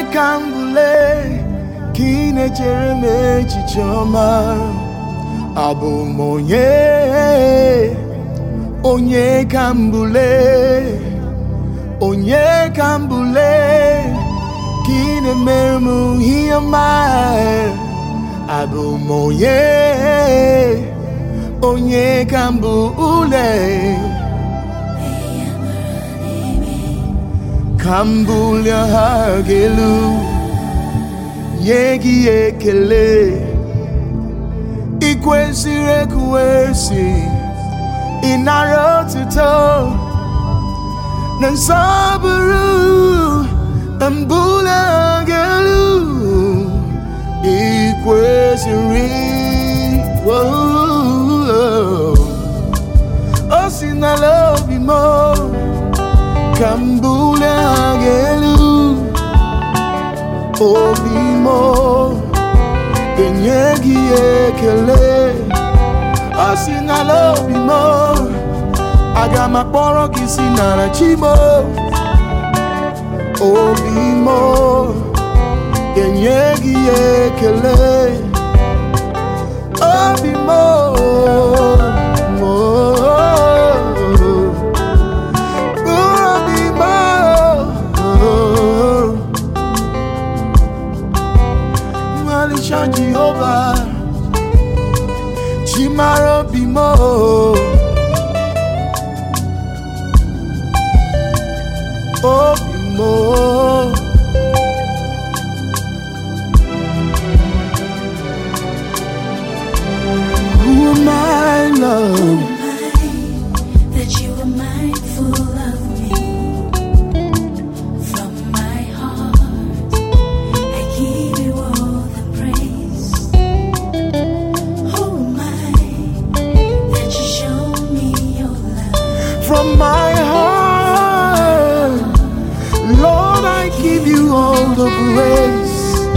ka m bụle ka ị na-echere m echiche ọma abụ m onye onye ka m bụle onye ka m bụle ka ị na-emere m ihe ọma abụ m onye onye ka m bụ ule ka m bulie ha gị elu nye gị ekele ị kwesịrị ekwesị ịnara otuto na nsọpụrụ na mbuli ha gị elu ị kwesịrị oh, o si n'ala obi m ka m bulie ha gị elu obi m ga-enye gị ekele o si n'ala obi m aga m akpọrọ gị si n'ala chi m obi m ga-enye gị ekele obi m obi m Malisha Jehovah Chimara obi m obi m Who am I, love? that you are mindful of me. From my heart, I give you all the praise. Oh my, that you show me your love. From my heart, Lord, I give you all the praise.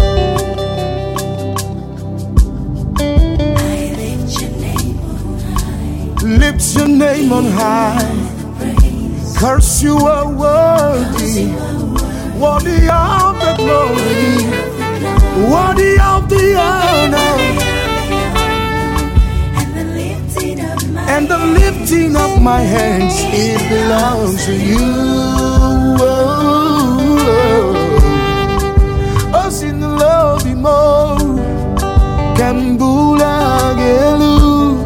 I lift your name on high. Lift your name on high. Praise. Curse you are worthy, worthy of the glory, worthy of the honor, And the lifting of my and the lifting of my hands. It belongs to you. Oh, sin the love be more. Kambula gelu.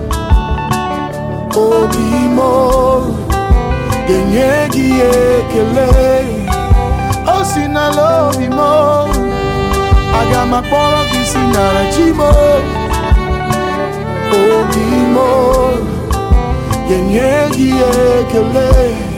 Obi more. Genye gi ekele. Oh, sin the love be more. Aga makpọrọ gị si nara chi mo. Obi more. Genye gi ekele.